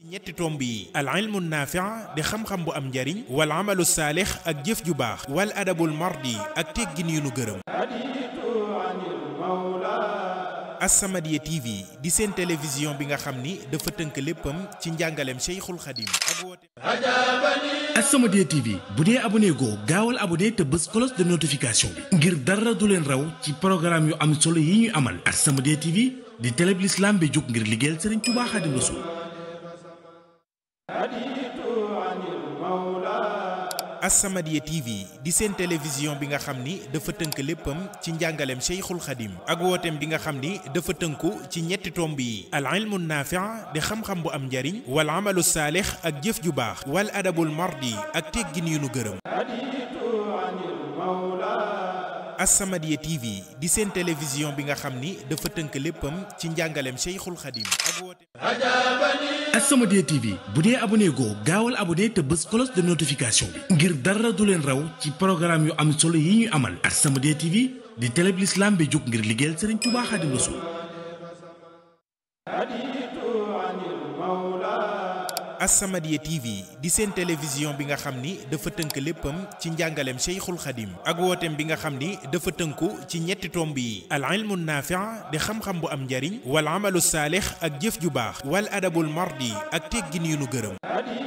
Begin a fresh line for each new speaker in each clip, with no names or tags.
ñetti tomb yi al ilmu naafi'a di xam-xam bu am njariñ wal amalu saalix ak jëf ju baax wal adabul mardi ak teggin yu nu gërëm As-Samadiyya TV di seen télévision bi nga xam ni dafa tënk léppam ci njàngaleem Cheikhul Khadim ak woote
As-Samadiyya TV bu dee abonné goo gaawal abonné te bës cloche de notification bi ngir dara du leen raw ci programme yu am solo yi ñuy amal As-Samadiyya TV di télé bi l'islam bi jóg ngir liggéeyal Serigne Touba Khadim Rassoul
As-Samadiyya TV di seen télévision bi nga xam ni dafa tënk léppam ci njàngaleem Cheikhul Khadim ak wooteem bi nga xam ni dafa tënku ci ñetti tomb yi al ilmu naafi'a di xam-xam bu am njariñ wal amalu saalix ak jëf ju baax wal adabul mardi ak teggin yu nu gërëm As-Samadiyya TV di seen télévision bi nga xam ni dafa tënk léppam ci njàngaleem Cheikhul Khadim ak wooteem
As-Samadiyya TV bu dee abonné goo gaawal abonné te bës cloche de notification bi ngir dara du leen raw ci programme yu am solo yi ñuy amal As-Samadiyya TV di télé bi l'islam bi jóg ngir liggéeyal Serigne Touba Khadim Rassoul
As-Samadiyya TV di seen télévision bi nga xam ni dafa tënk léppam ci njàngaleem Cheikhul Khadim ak wooteem bi nga xam ni dafa tënku ci ñetti tomb yi al ilmu naafi'a di xam-xam bu am njariñ wal amalu saalix ak jëf ju baax wal adabul mardi ak teggin yu nu gërëm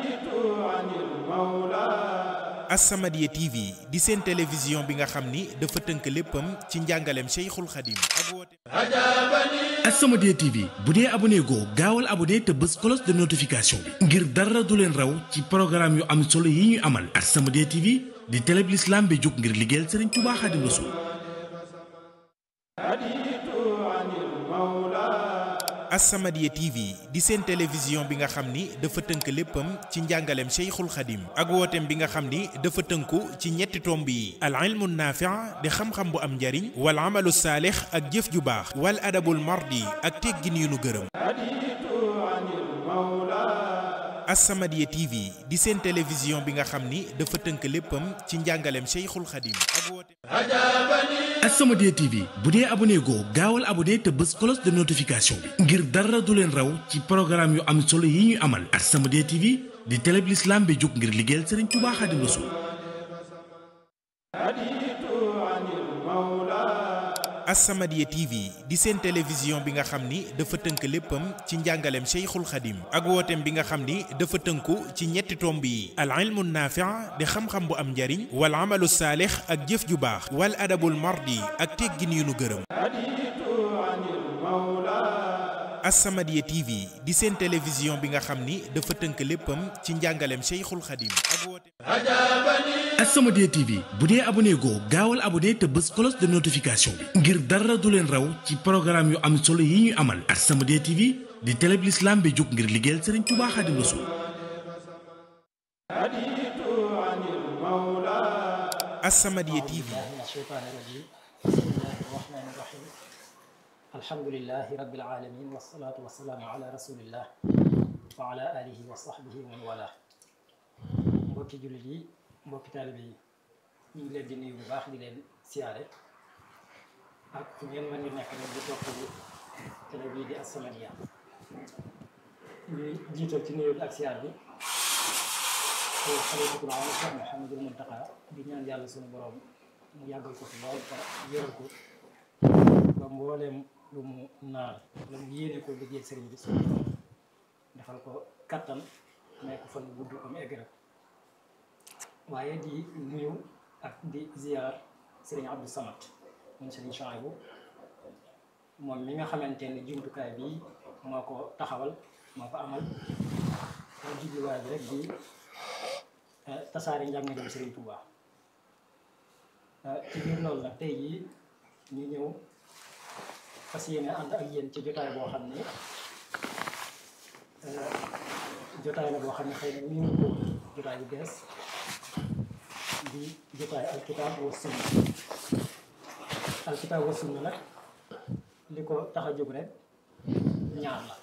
As-Samadiyya TV di seen télévision bi nga xam ni dafa tënk léppam ci njàngaleem Cheikhul Khadim ak wooteem
As-Samadiyya TV bu dee abonné goo gaawal abonné te bës cloche de notification bi ngir dara du leen raw ci programme yu am solo yi ñuy amal As-Samadiyya TV di télé bi l'islam bi jóg ngir liggéeyal Serigne Touba Khadim Rassoul
As-Samadiyya TV di seen télévision bi nga xam ni dafa tënk léppam ci njàngaleem Cheikhul Khadim ak wooteem bi nga xam ni dafa tënku ci ñetti tomb yi al ilmu naafi'a di xam-xam bu am njariñ wal amalu saalix ak jëf ju baax wal adabul mardi ak teggin yu nu gërëm As-Samadiyya TV di seen télévision bi nga xam ni dafa tënk léppam ci njàngaleem Cheikhul Khadim ak wooteem
As-Samadiyya TV bu dee abonné goo gaawal abonné te bës cloche de notification bi ngir dara du leen raw ci programme yu am solo yi ñuy amal As-Samadiyya TV di télé bi l'islam bi jóg ngir liggéeyal Serigne Touba Khadim Rassoul
As-Samadiyya TV di seen télévision bi nga xam ni dafa tënk léppam ci njàngaleem Cheikhul Khadim ak wooteem bi nga xam ni dafa tënku ci ñetti tomb yi al ilmu naafi'a di xam-xam bu am njariñ wal amalu saalix ak jëf ju baax wal adabul mardi ak teggin yu nu gërëm As-Samadiyya TV di seen télévision bi nga xam ni dafa tënk léppam ci njàngaleem Cheikhul Khadim ak wooteem
As-Samadiyya TV bu dee abonné goo gaawal abonné te bës cloche de notification bi ngir dara du leen raw ci programme yu am solo yi ñuy amal As-Samadiyya TV di télé bi l'islam bi jóg ngir liggéeyal Serigne Touba Khadim Rassoul
As-Samadiyya TV
من الشيطان الرجيم بسم الله الرحمن الرحيم الحمد لله رب العالمين والصلاة والسلام على رسول الله وعلى آله وصحبه ومن والاه mbokki jullit yi mbokki taalibe yi ñu ngi leen di nuyu bu baax di leen siyaare ak fu ngeen mën di nekk rek di topp télé bii di As-Samadiyya ñuy jiital ci nuyu bi ak siyaar bi xalifatul aam Cheikh Mouhamadul Muntaqa di ñaan yàlla suñu borom mu yàggal ko fi lool te yëral ko ba mbooleem lu mu naal la mu yéene ko liggéey sëriñ bi suñu borom defal ko kattan may ko fan gudd am egg rek waaye di nuyu ak di ziar sëriñ Abdou Samad moom sëriñ Chouaïbou moom mi nga xamante ne jumtukaay bi moo ko taxawal moo ko amal moo jubluwaay bi rek di tasaare njàngaleem Serigne Touba ci biir loolu nag tey jii ñu ñëw fas yéene ànd ak yéen ci jotaay boo xam ne jotaay la boo xam ne xëy na ñu ngi ko jotaay bu bees di jotaay alkitaab wa sunna alkitaab wa sunna nag li ko tax a jóg rek ñaar la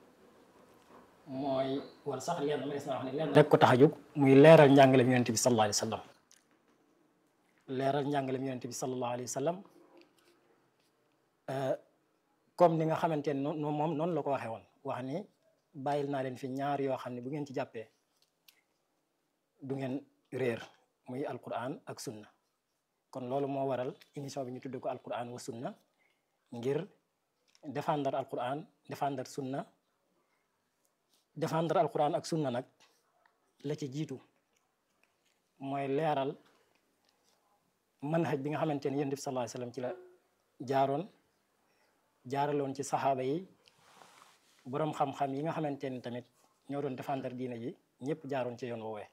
mooy wala sax lenn ma des na wax ne lenn rek ko tax a jóg muy leeral njàngaleem yonent bi sallallahu alayhi wa sallam leeral njàngaleem yonent bi sallallahu alayhi wa sallam comme ni nga xamante ne noonu moom noonu la ko waxee woon wax ni bàyyil naa leen fi ñaar yoo xam ne bu ngeen ci jàppee du ngeen réer muy alquran ak sunna kon loolu moo waral émission bi ñu tudd ko alquran wa sunna ngir défendre alquran défendre sunna défendre alquran ak sunna nag la ci jiitu mooy leeral manhaj bi nga xamante ni yonent bi sallallahu alayhi wasallam ci la jaaroon jaaraloon ci saxaaba yi boroom xam-xam yi nga xamante ni tamit ñoo doon défendre diina ji ñëpp jaaroon ci yoon woowee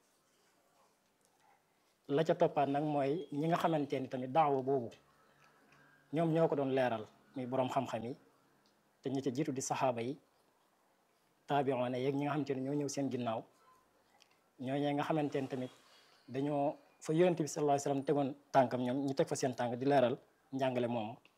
la ca toppaat nag mooy ñi nga xamante ni tamit daawa boobu ñoom ñoo ko doon leeral muy boroom xam-xam yi te ñi ca jiitu di saxaaba yi taabiroona yeeg ñi nga xamante ni ñoo ñëw seen ginnaaw ñooñee nga xamante ni tamit dañoo fa yonent bi sallallahu alayhi wasallam tegoon tànkam ñoom ñu teg fa seen tànk di leeral njàngale moomu